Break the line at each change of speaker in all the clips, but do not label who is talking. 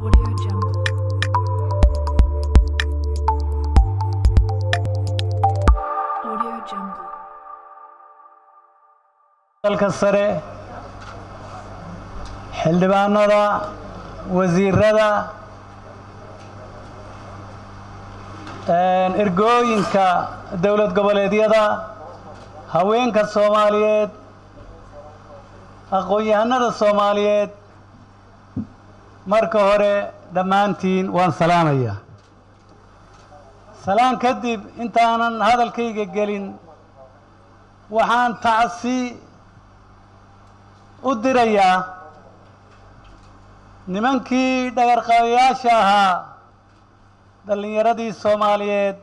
Audio Jungle. Audio Jungle.
dalka sare xildhibaanada wasiirada ergooyinka dowlad goboleedyada haweenka soomaaliyeed aqoon-yahanada soomaaliyeed marka hore dhammaantiin waan salaamayaa salaan kadib intaanan hadalkayga gelin waxaan tacsi u dirayaa nimankii dhagarqabayaasha ahaa dhallinyaradii soomaaliyeed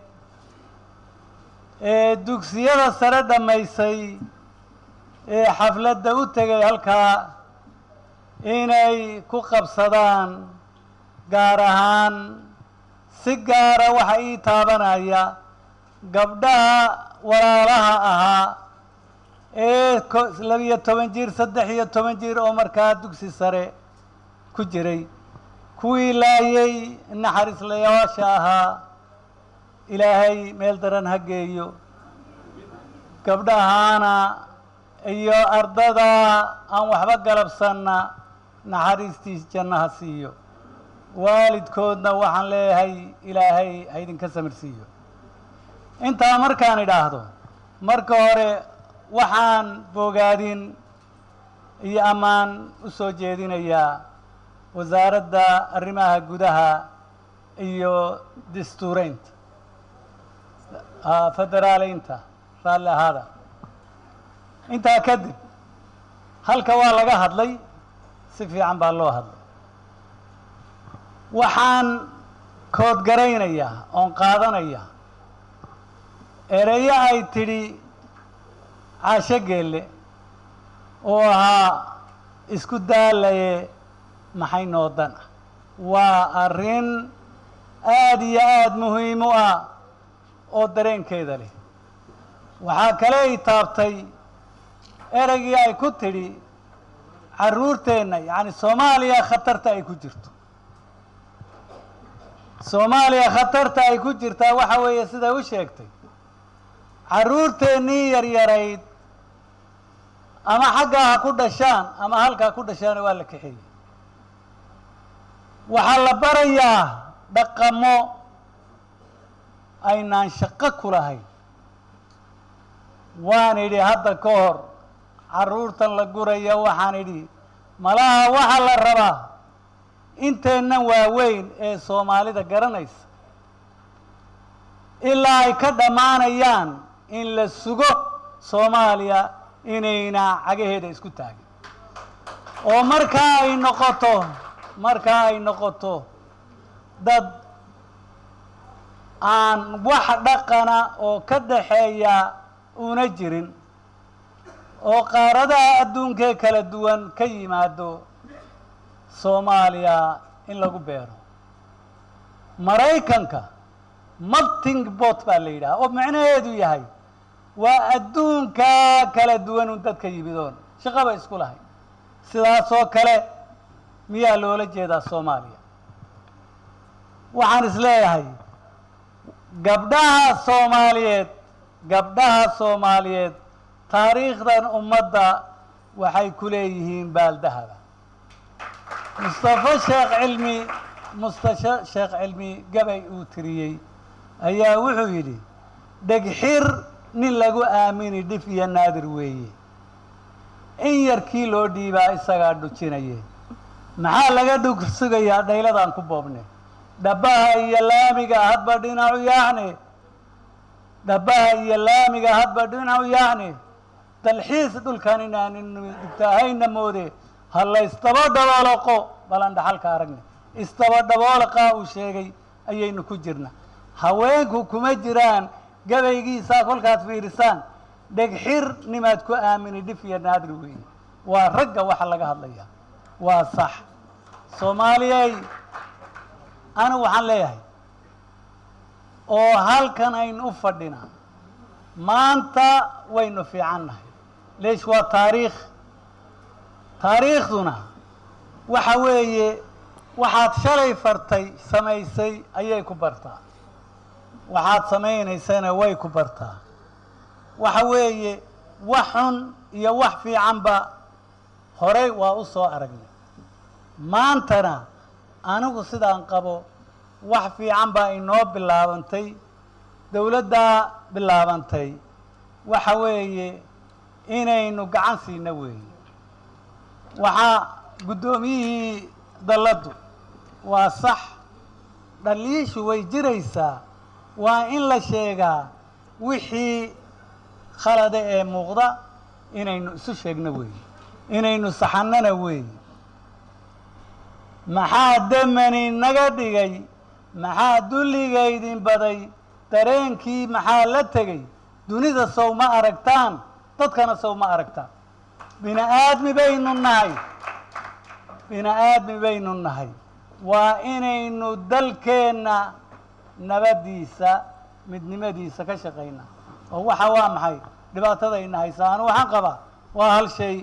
ee dugsiyada sare dhammaysay ee xafladda u tegay halkaa inay ku qabsadaan gaar ahaan si gaara waxa ii taabanaya gabdhaha walaalaha ahaa ee ko- labiyo toban jir saddex iyo toban jir oo markaa dugsi sare ku jiray kuwii laayay naxariislayaasha ahaa ilaahay meel daran ha geeyo gabdhahaana iyo ardada aan waxba galabsanna naxariistiis jannaha siiyo waalidkoodna waxaan leeyahay ilaahay ha idinka samirsiiyo intaa markaan idhaahdo marka hore waxaan bogaadin iyo ammaan u soo jeedinayaa wasaaradda arrimaha gudaha iyo dastuureynta ah, federaaleynta raalli ahaada intaa kadib halka waa laga hadlay si fiican baa loo hadlay waxaan koodgaraynayaa oon qaadanayaa ereyo ay tidhi caasho geelle oo ahaa isku daalaye maxay noodan ah waa arrin aada iyo aada muhiim u ah oo dareenkeeda leh waxaa kale ay taabtay ereygii ay ku tidhi carruurteenna yacni soomaaliya khatarta ay ku jirto soomaaliya khatarta ay ku jirtaa waxa weeye siday u sheegtay carruurteennii yaryarayd ama xaggaa ha ku dhashaan ama halkaa ku dhashaana waa la kaxeeyey waxaa la barayaa dhaqamo aynaan shaqo ku lahayn waan idhi hadda ka hor carruurtan la guraya waxaan idhi malaha waxaa la rabaa inteennan waaweyn ee soomaalida garanaysa ilaa ay ka dhammaanayaan in la sugo soomaaliya inayna cagaheeda isku taagin oo markaa ay noqoto markaa ay noqoto dad aan wax dhaqana oo ka dhaxeeya una jirin oo qaaradaha adduunkee kala duwan ka yimaado soomaaliya in lagu beero maraykanka melting bot baa la yidhaha oo macnaheedu yahay waa adduunkaa kala duwan un dadka yimidoon shaqaba isku lahay sidaasoo kale miyaa loola jeedaa soomaaliya waxaan is leeyahay gabdhaha soomaaliyeed gabdhaha soomaaliyeed taariikhdan ummadda waxay ku leeyihiin baaldahaba mustafa sheekh cilmi mustafa sheekh cilmi gabay uu tiriyey ayaa wuxuu yidhi dhegxir nin lagu aamini dhif iyo naadir weeye in yarkii loo dhiibaa isagaa dhujinaye maxaa laga dhug sugayaa dhayladaan ku boobne dhabbaha iyo laamiga hadba dhinacu yaacne dhabbaha iyo laamiga hadba dhinacu yaacne dalxiis dhulkan inaanin dhigtaahayna moode ha la isdaba dhabooloqo balan dhaxalka aragne isdaba dhaboolaqaa uu sheegay ayaynu ku jirna haweenku kuma jiraan gabaygiisaa kolkaad fiirisaan dhegxir nimaad ku aamini dhif iyo naadir weeye waa ragga waxa laga hadlaya waa sax soomaaliyey anigu waxaan leeyahay oo halkan aynu u fadhinaa maanta waynu fiican nahay leesh waa taariikh taariikhduna waxa weeye waxaad shalay fartay samaysay ayay ku bartaa waxaad samaynaysana way ku bartaa waxa weeye wax xun iyo wax fiicanba horey waa u soo aragnay maantana anigu sidaan qabo wax fiican baa inoo bilaabantay dowladdaa bilaabantay waxa weeye inaynu gacan siina weeye waxaa guddoomiyihii dalladdu waa sax dhaliishu way jiraysaa waa in la sheegaa wixii khalada ee muuqda inaynu isu sheegno weeye inaynu saxannana weeye maxaa demani naga dhigay maxaa dulligaydin baday dareenkii maxaa la tegey dunida sow ma aragtaan dadkana sow ma aragtaan bini aadmi baynu nahay bini aadmi baynu nahay waa inaynu dalkeenna nabaddiisa midnimadiisa ka shaqaynaa oo waxa waa maxay dhibaatadayna haysaa anu waxaan qabaa waa hal shay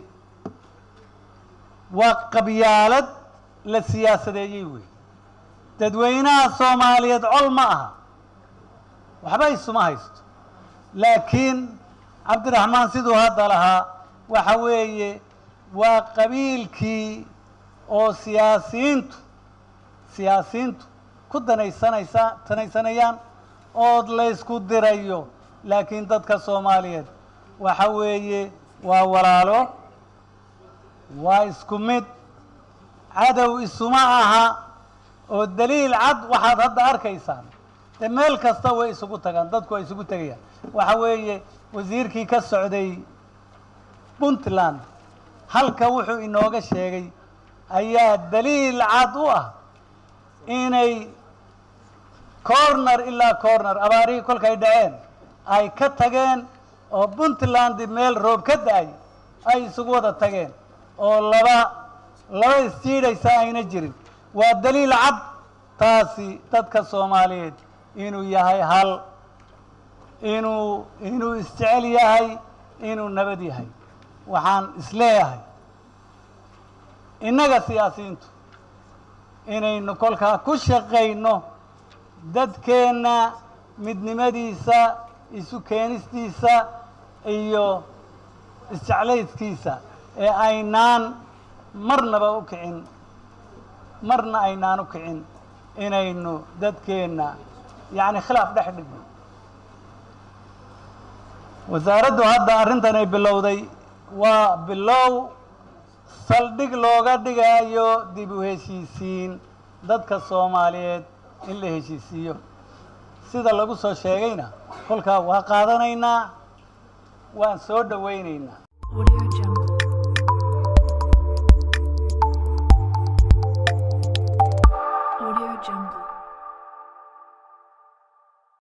waa qabyaalad la siyaasadeeyey wey dadweynaha soomaaliyeed col ma aha waxba isuma haysto laakiin cabdiraxmaan siduu hadda lahaa waxa weeye waa qabiilkii oo siyaasiyiintu siyaasiyiintu ku danaysanaysa danaysanayaan ood laysku dirayo laakiin dadka soomaaliyeed waxa weeye waa walaalo waa isku mid cadow isuma aha oo daliil cad waxaad hadda arkaysaan dee meel kasta way isugu tagaan dadku way isugu tegayaan waxa weeye wasiirkii ka socday puntland halka wuxuu inooga sheegay ayaa daliil cad u ah inay corner ilaa corner abaarihii kolkay dhaceen ay ka tageen oo puntland meel roob ka da-ay ay isugu wada tageen oo laba laba isjiidhaysa ayna jirin waa daliil cad taasi dadka soomaaliyeed inuu yahay hal inuu inuu isjecel yahay inuu nabad yahay waxaan isleeyahay innaga siyaasiyiintu inaynu kolkaa ku shaqayno dadkeenna midnimadiisa isu keenistiisa iyo isjeclayskiisa ee aynaan marnaba u kicin marna aynaan u kicin inaynu dadkeenna yacni khilaaf dhex dhigno wasaaraddu hadda arrintan ay bilowday waa bilow saldhig looga dhigayo dib u heshiisiin dadka soomaaliyeed in la heshiisiiyo sida lagu soo sheegayna kolkaa waa qaadanaynaa waan soo dhowaynaynaa
Audio Jungle.